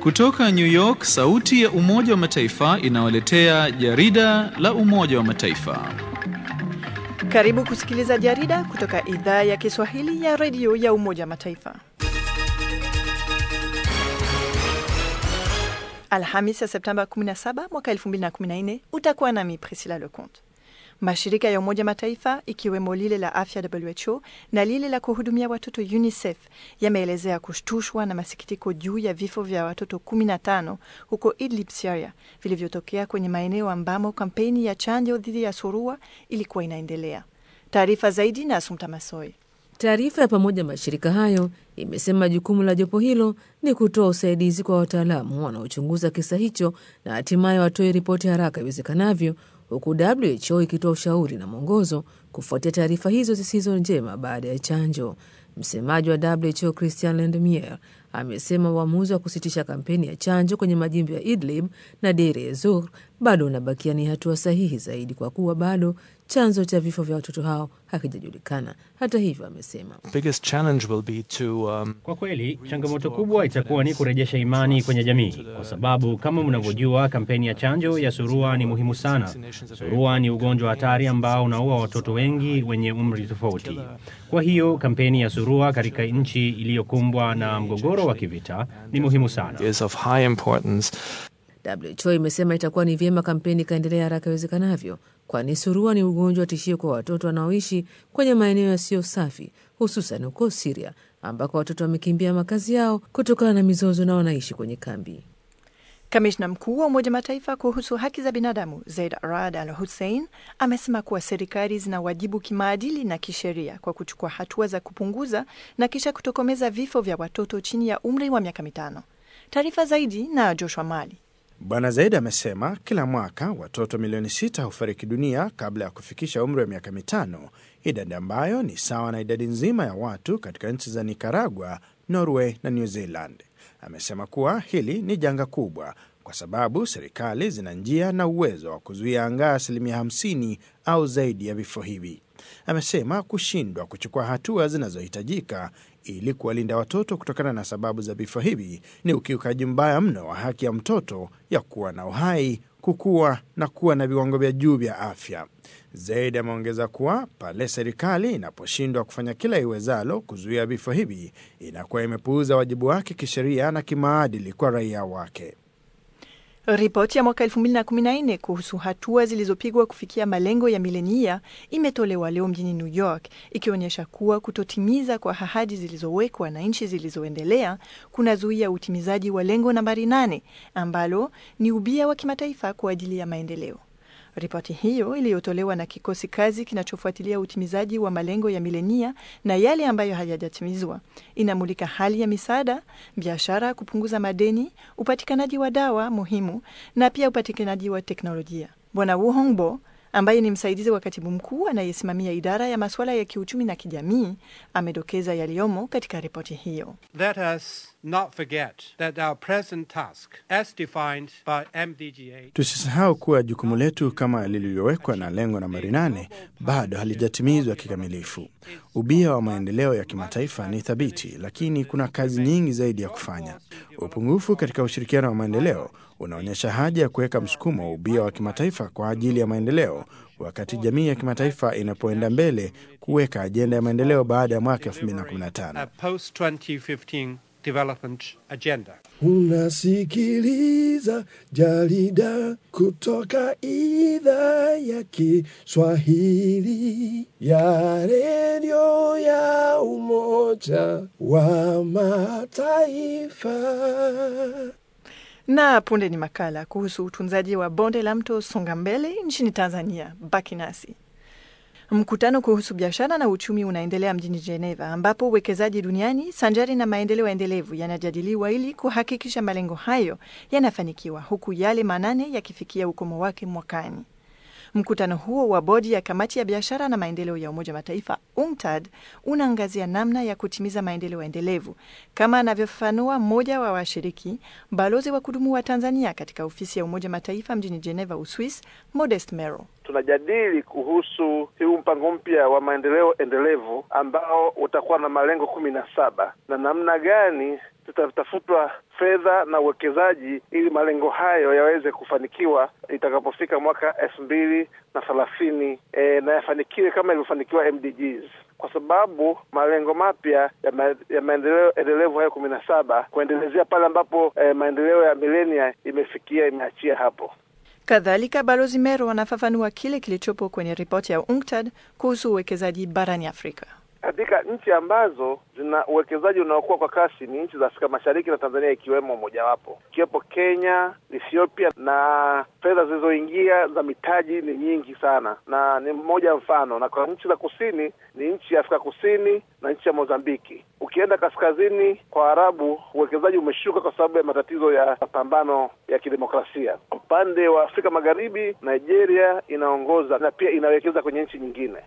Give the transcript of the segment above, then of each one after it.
Kutoka New York, sauti ya Umoja wa Mataifa inawaletea jarida la Umoja wa Mataifa. Karibu kusikiliza jarida kutoka idhaa ya Kiswahili ya redio ya Umoja wa Mataifa. Alhamis ya Septemba 17 mwaka 2014, utakuwa nami Priscilla Leconte. Mashirika ya Umoja Mataifa ikiwemo lile la afya WHO na lile la kuhudumia watoto UNICEF yameelezea kushtushwa na masikitiko juu ya vifo vya watoto 15 huko Idlib, Syria, vilivyotokea kwenye maeneo ambamo kampeni ya chanjo dhidi ya surua ilikuwa inaendelea. Taarifa zaidi na Asumta Masoi. Taarifa ya pamoja mashirika hayo imesema jukumu la jopo hilo ni kutoa usaidizi kwa wataalamu wanaochunguza kisa hicho na hatimaye watoe ripoti haraka iwezekanavyo, huku WHO ikitoa ushauri na mwongozo kufuatia taarifa hizo zisizo njema baada ya chanjo. Msemaji wa WHO Christian Lindmeier amesema uamuzi wa kusitisha kampeni ya chanjo kwenye majimbo ya Idlib na Deir ez-Zor bado unabakia ni hatua sahihi zaidi kwa kuwa bado chanzo cha vifo vya watoto hao hakijajulikana. Hata hivyo, amesema um, kwa kweli changamoto kubwa itakuwa ni kurejesha imani kwenye jamii, kwa sababu kama mnavyojua, kampeni ya chanjo ya surua ni muhimu sana. Surua ni ugonjwa hatari ambao unaua watoto wengi wenye umri tofauti. Kwa hiyo kampeni ya surua katika nchi iliyokumbwa na mgogoro wa kivita ni muhimu sana. WHO imesema itakuwa ni vyema kampeni ikaendelea haraka iwezekanavyo, kwani surua ni ugonjwa wa tishio kwa watoto wanaoishi kwenye maeneo yasiyo safi, hususan huko Siria ambako watoto wamekimbia makazi yao kutokana na mizozo na wanaishi kwenye kambi. Kamishna mkuu wa Umoja Mataifa kuhusu haki za binadamu Zaid Rad Al Hussein amesema kuwa serikali zina wajibu kimaadili na kisheria kwa kuchukua hatua za kupunguza na kisha kutokomeza vifo vya watoto chini ya umri wa miaka mitano. Taarifa zaidi na Joshua Mali. Bwana Zaidi amesema kila mwaka watoto milioni sita hufariki dunia kabla ya kufikisha umri wa miaka mitano, idadi ambayo ni sawa na idadi nzima ya watu katika nchi za Nicaragua, Norway na New Zealand. Amesema kuwa hili ni janga kubwa kwa sababu serikali zina njia na uwezo wa kuzuia angaa asilimia 50 au zaidi ya vifo hivi. Amesema kushindwa kuchukua hatua zinazohitajika ili kuwalinda watoto kutokana na sababu za vifo hivi ni ukiukaji mbaya mno wa haki ya mtoto ya kuwa na uhai, kukua na kuwa na viwango vya juu vya afya. Zaidi ameongeza kuwa pale serikali inaposhindwa kufanya kila iwezalo kuzuia vifo hivi, inakuwa imepuuza wajibu wake kisheria na kimaadili kwa raia wake. Ripoti ya mwaka 2014 kuhusu hatua zilizopigwa kufikia malengo ya milenia imetolewa leo mjini New York, ikionyesha kuwa kutotimiza kwa ahadi zilizowekwa na nchi zilizoendelea kunazuia utimizaji wa lengo nambari 8 ambalo ni ubia wa kimataifa kwa ajili ya maendeleo. Ripoti hiyo iliyotolewa na kikosi kazi kinachofuatilia utimizaji wa malengo ya milenia na yale ambayo hayajatimizwa inamulika hali ya misaada, biashara, kupunguza madeni, upatikanaji wa dawa muhimu na pia upatikanaji wa teknolojia. Bwana Wu Hongbo ambaye ni msaidizi wa katibu mkuu anayesimamia idara ya masuala ya kiuchumi na kijamii amedokeza yaliyomo katika ripoti hiyo. Let us not forget that our present task as defined by MDG8 Tusisahau kuwa jukumu letu kama lililowekwa na lengo nambari nane bado halijatimizwa kikamilifu. Ubia wa maendeleo ya kimataifa ni thabiti, lakini kuna kazi nyingi zaidi ya kufanya. Upungufu katika ushirikiano wa maendeleo unaonyesha haja ya kuweka msukumo wa ubia wa kimataifa kwa ajili ya maendeleo, wakati jamii ya kimataifa inapoenda mbele kuweka ajenda ya maendeleo baada ya mwaka 2015. a post 2015 development agenda. Unasikiliza jarida kutoka idhaa ya Kiswahili ya redio ya Umoja wa Mataifa. Na punde ni makala kuhusu utunzaji wa bonde la mto Songambele nchini Tanzania. Baki nasi. Mkutano kuhusu biashara na uchumi unaendelea mjini Geneva, ambapo uwekezaji duniani sanjari na maendeleo endelevu yanajadiliwa ili kuhakikisha malengo hayo yanafanikiwa, huku yale manane yakifikia ukomo wake mwakani. Mkutano huo wa bodi ya kamati ya biashara na maendeleo ya Umoja wa Mataifa UNCTAD unaangazia namna ya kutimiza maendeleo endelevu, kama anavyofafanua mmoja wa washiriki, balozi wa kudumu wa Tanzania katika ofisi ya Umoja wa Mataifa mjini Geneva, Uswis, Modest Mero. tunajadili kuhusu huu mpango mpya wa maendeleo endelevu ambao utakuwa na malengo kumi na saba na namna gani tutatafutwa fedha na uwekezaji ili malengo hayo yaweze kufanikiwa itakapofika mwaka elfu mbili na thelathini e, na yafanikiwe kama ilivyofanikiwa MDGs kwa sababu malengo mapya ya, ma, ya maendeleo endelevu hayo kumi na saba kuendelezea pale ambapo e, maendeleo ya milenia imefikia imeachia hapo. Kadhalika, Balozi Mero anafafanua kile kilichopo kwenye ripoti ya UNCTAD kuhusu uwekezaji barani Afrika. Katika nchi ambazo zina uwekezaji unaokuwa kwa kasi ni nchi za Afrika Mashariki na Tanzania ikiwemo mojawapo, ikiwepo Kenya, Ethiopia, na fedha zilizoingia za mitaji ni nyingi sana, na ni mmoja mfano. Na kwa nchi za kusini ni nchi ya Afrika Kusini na nchi ya Mozambiki. Ukienda kaskazini kwa Arabu, uwekezaji umeshuka kwa sababu ya matatizo ya mapambano ya kidemokrasia. Upande wa Afrika Magharibi, Nigeria inaongoza na pia inawekeza kwenye nchi nyingine.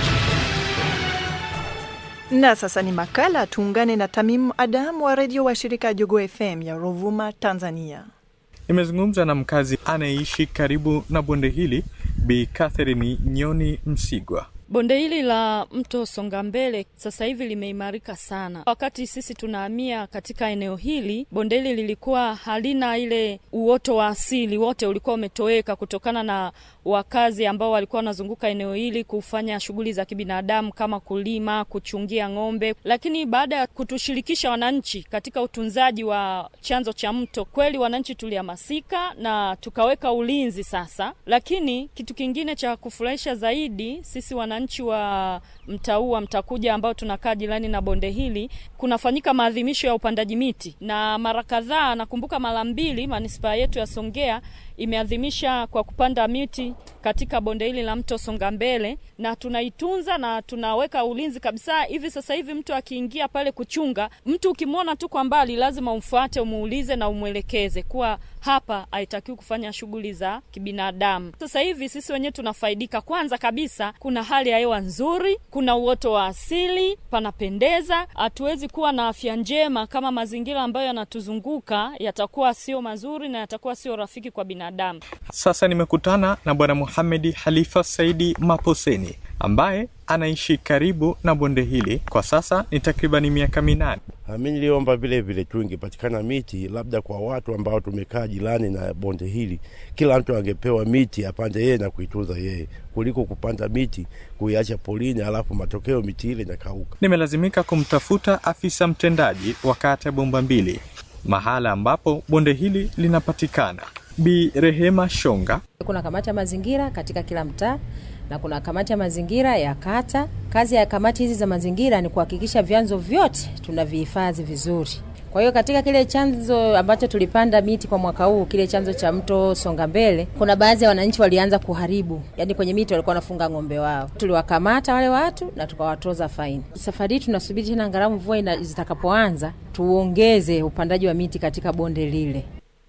Na sasa ni makala, tuungane na Tamim Adam wa redio wa shirika Jogo FM ya Rovuma, Tanzania. Nimezungumza na mkazi anayeishi karibu na bonde hili, Bi Catherine Nyoni Msigwa. Bonde hili la mto Songambele sasa hivi limeimarika sana. Wakati sisi tunahamia katika eneo hili, bonde hili lilikuwa halina ile uoto wa asili, wote ulikuwa umetoweka kutokana na wakazi ambao walikuwa wanazunguka eneo hili kufanya shughuli za kibinadamu kama kulima, kuchungia ng'ombe. Lakini baada ya kutushirikisha wananchi katika utunzaji wa chanzo cha mto, kweli wananchi tulihamasika na tukaweka ulinzi sasa. Lakini kitu kingine cha kufurahisha zaidi, sisi wananchi wa Mtaua Mtakuja ambao tunakaa jirani na bonde hili, kunafanyika maadhimisho ya upandaji miti, na mara kadhaa, nakumbuka mara mbili manispaa yetu ya Songea imeadhimisha kwa kupanda miti katika bonde hili la mto Songambele, na tunaitunza na tunaweka ulinzi kabisa. Hivi sasa hivi mtu akiingia pale kuchunga, mtu ukimwona tu kwa mbali, lazima umfuate, umuulize na umwelekeze kuwa hapa haitakiwi kufanya shughuli za kibinadamu. Sasa hivi sisi wenyewe tunafaidika. Kwanza kabisa, kuna hali ya hewa nzuri, kuna uoto wa asili, panapendeza. Hatuwezi kuwa na afya njema kama mazingira ambayo yanatuzunguka yatakuwa sio mazuri na yatakuwa sio rafiki kwa binadamu. Sasa nimekutana na Bwana Muhamedi Halifa Saidi Maposeni ambaye anaishi karibu na bonde hili kwa sasa ni takribani miaka minane. Mi niliomba vile vile tu ingepatikana miti labda kwa watu ambao tumekaa jirani na bonde hili, kila mtu angepewa miti apande yeye na kuitunza yeye, kuliko kupanda miti kuiacha polini, alafu matokeo miti ile inakauka. Nimelazimika kumtafuta afisa mtendaji wa kata ya Bomba Mbili, mahala ambapo bonde hili linapatikana. Bi Rehema Shonga. Kuna kamati ya mazingira katika kila mtaa na kuna kamati ya mazingira ya kata. Kazi ya kamati hizi za mazingira ni kuhakikisha vyanzo vyote tunavihifadhi vizuri. Kwa hiyo katika kile chanzo ambacho tulipanda miti kwa mwaka huu, kile chanzo cha mto Songambele, kuna baadhi ya wananchi walianza kuharibu, yaani kwenye miti walikuwa wanafunga ng'ombe wao. Tuliwakamata wale watu na tukawatoza faini. Safari hii tunasubiri tena angalau mvua zitakapoanza, tuongeze upandaji wa miti katika bonde lile.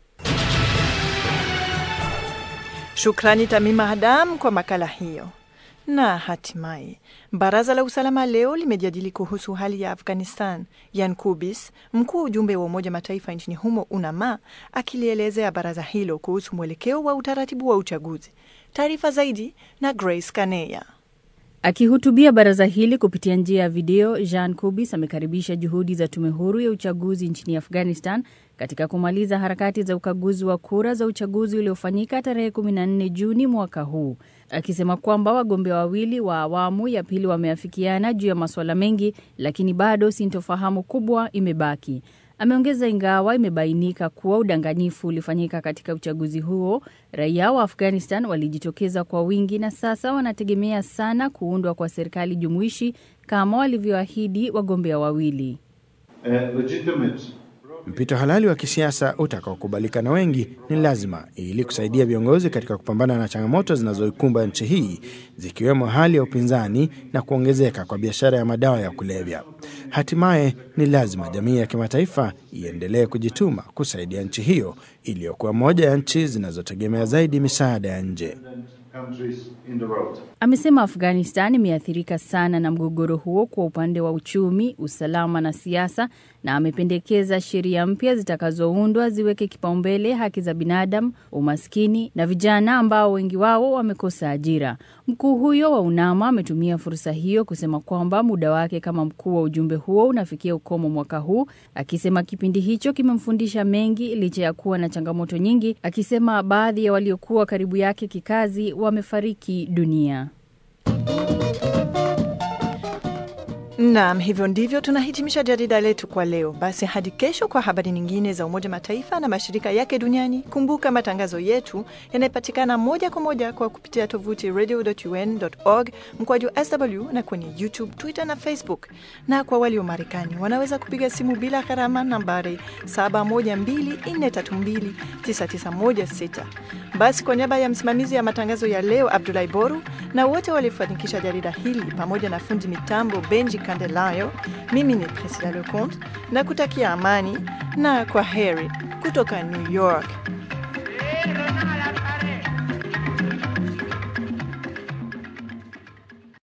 Shukrani Tamima Adam kwa makala hiyo. Na hatimaye baraza la usalama leo limejadili kuhusu hali ya Afghanistan. Yan Kubis, mkuu wa ujumbe wa Umoja Mataifa nchini humo UNAMA, akilielezea baraza hilo kuhusu mwelekeo wa utaratibu wa uchaguzi. Taarifa zaidi na Grace Kaneya. Akihutubia baraza hili kupitia njia ya video, Jean Kubis amekaribisha juhudi za tume huru ya uchaguzi nchini Afghanistan katika kumaliza harakati za ukaguzi wa kura za uchaguzi uliofanyika tarehe 14 Juni mwaka huu, akisema kwamba wagombea wawili wa awamu ya pili wameafikiana juu ya masuala mengi, lakini bado sintofahamu kubwa imebaki. Ameongeza, ingawa imebainika kuwa udanganyifu ulifanyika katika uchaguzi huo, raia wa Afghanistan walijitokeza kwa wingi na sasa wanategemea sana kuundwa kwa serikali jumuishi kama walivyoahidi wagombea wawili. Mpito halali wa kisiasa utakaokubalika na wengi ni lazima ili kusaidia viongozi katika kupambana na changamoto zinazoikumba nchi hii zikiwemo hali ya upinzani na kuongezeka kwa biashara ya madawa ya kulevya. Hatimaye ni lazima jamii ya kimataifa iendelee kujituma kusaidia nchi hiyo iliyokuwa moja ya nchi zinazotegemea zaidi misaada ya nje. Amesema Afghanistan imeathirika sana na mgogoro huo kwa upande wa uchumi, usalama na siasa, na amependekeza sheria mpya zitakazoundwa ziweke kipaumbele haki za binadamu, umaskini na vijana ambao wengi wao wamekosa ajira. Mkuu huyo wa UNAMA ametumia fursa hiyo kusema kwamba muda wake kama mkuu wa ujumbe huo unafikia ukomo mwaka huu, akisema kipindi hicho kimemfundisha mengi licha ya kuwa na changamoto nyingi, akisema baadhi ya waliokuwa karibu yake kikazi wamefariki dunia. Naam, hivyo ndivyo tunahitimisha jarida letu kwa leo. Basi hadi kesho kwa habari nyingine za Umoja Mataifa na mashirika yake duniani. Kumbuka matangazo yetu yanayopatikana moja kwa moja kwa kupitia tovuti radio.un.org mkwaju sw na kwenye YouTube, Twitter na Facebook. Na kwa walio Marekani wanaweza kupiga simu bila gharama nambari 712-432-9916. Basi kwa niaba ya msimamizi ya matangazo ya leo Abdulahi Boru na wote waliofanikisha jarida hili pamoja na fundi mitambo Benji Candelayo, mimi ni Priscilla Leconte na kutakia amani na kwa heri kutoka New York.